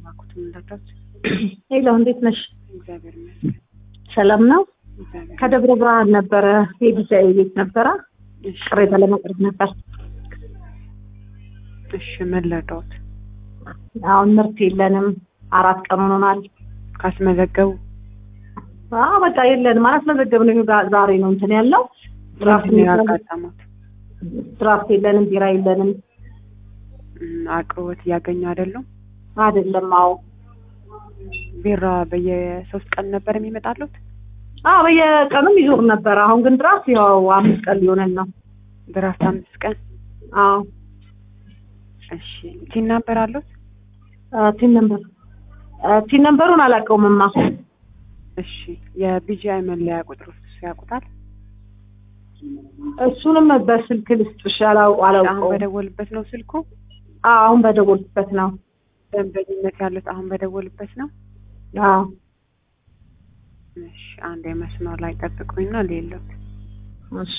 እባክዎት ምን ልርዳዎት? ሄሎ እንዴት ነሽ? እግዚአብሔር ይመስገን። ሰላም ነው? እግዚአብሔር ከደብረ ብርሃን ነበረ የዲዛይ ቤት ነበረ እሺ፣ ቅሬታ ለማቅረብ ነበር። እሺ ምን ልርዳዎት? አሁን ምርት የለንም። አራት ቀን ሆኖናል። ካስመዘገቡ አዎ በቃ የለንም። አላስመዘገብንም። ጋ- ዛሬ ነው እንትን ያለው ድራፍት ምንድን ነው የሚባል- ያጋጠሙት? ድራፍት የለንም፣ ቢራ የለንም። እም፣ አቅርቦት እያገኙ አይደሉም? አይደለም። አዎ ቢራ በየሶስት ቀን ነበር የሚመጣሉት? አዎ በየቀኑም ይዞር ነበር። አሁን ግን ድራፍት ያው አምስት ቀን ሊሆነን ነው። ድራፍት አምስት ቀን። አዎ እሺ ቲን ነበር አሉት? አ፣ ቲን ነምበር አ፣ ቲን ነምበሩን አላውቀውምማ። እሺ የቢጂአይ መለያ ቁጥር ውስጥ ያውቁታል? እሱንም በስልክ ልስጥሽ። አላው- አሁን አላውቀውም። በደወልበት ነው ስልኩ? አዎ አሁን በደወልኩበት ነው። ደንበኝነት ያሉት አሁን በደወልበት ነው? አዎ እሺ አንድ የመስመር ላይ ጠብቁኝና ሌሎት እሺ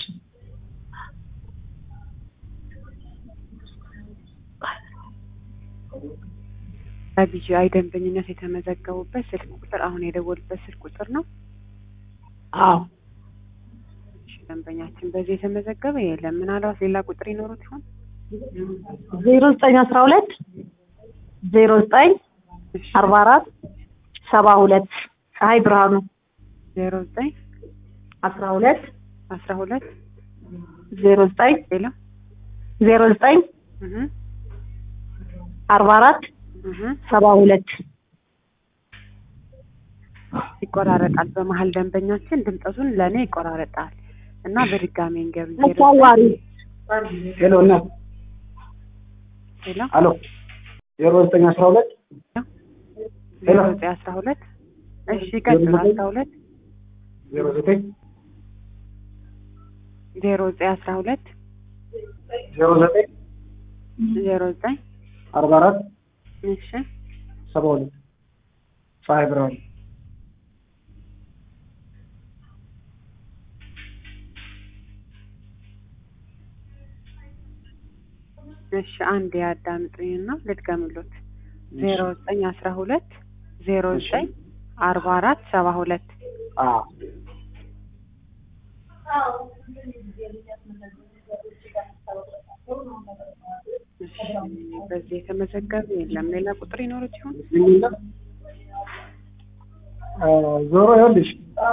በቢጂአይ ደንበኝነት የተመዘገቡበት ስልክ ቁጥር አሁን የደወሉበት ስልክ ቁጥር ነው? አዎ እሺ ደንበኛችን በዚህ የተመዘገበ የለም። ምናልባት ሌላ ቁጥር ይኖሩት ይሆን? ዜሮ ዘጠኝ አስራ ሁለት ዜሮ ዘጠኝ እሺ አርባ አራት ሰባ ሁለት ፀሐይ ብርሃኑ ዜሮ ዘጠኝ አስራ ሁለት አስራ ሁለት ዜሮ ዘጠኝ ሌላ ዜሮ ዘጠኝ እህ አርባ አራት እህ ሰባ ሁለት ይቆራረጣል። በመሀል ደንበኛችን ድምጠቱን ለእኔ ይቆራረጣል እና በድጋሚ እንገብ አሳዋሪ ሄሎ እናት ሌላ አሎ ዜሮ ዘጠኝ አስራ ሁለት ዜሮ ዘጠኝ አስራ ሁለት እሺ ቀጥል አስራ ሁለት ዜሮ ዘጠኝ ዜሮ ዘጠኝ አስራ ሁለት ዜሮ ዘጠኝ ዜሮ ዘጠኝ አርባ አራት እሺ ሰባ ሁለት ፀሐይ ብርሃኑ እሺ አንድ ያዳምጡኝና ልድገምሎት ዜሮ ዘጠኝ አስራ ሁለት ዜሮ ዘጠኝ አርባ አራት ሰባ ሁለት አዎ እሺ በዚህ የተመዘገበ የለም። ሌላ ቁጥር ይኖሩት ይሆን? ዝኝና ዞሮ ይኸውልሽ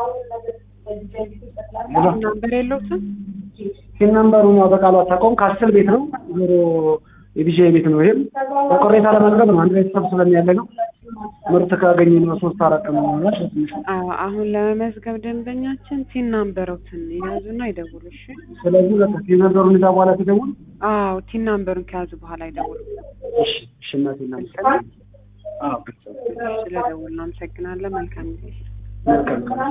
ሄሎ ናምበር የለውትም? ሲን ነምበሩን ያው በቃሉ አታውቀውም። ከአስር ቤት ነው ዞሮ የቢጄ ቤት ነው። ይሄም በቅሬታ ለመቅረብ ነው። አንድ ላይ ተሰብስበን ያለ ነው። ምርት ካገኘ ነው ሶስት አራት ቀን ነው ትንሽ አዎ አሁን ለመመዝገብ ደንበኛችን ሲን ናምበሮትን ይያዙና ይደውሉ። እሺ ስለዚህ በቃ ሲን ነምበሩን እዛ በኋላ ትደውል። አዎ ቲን ናምበሩን ከያዙ በኋላ ይደውሉ። እሺ እሺ እናቴ እናቴ አዎ ስለደውሉ እናመሰግናለን። መልካም ጊዜ። መልካም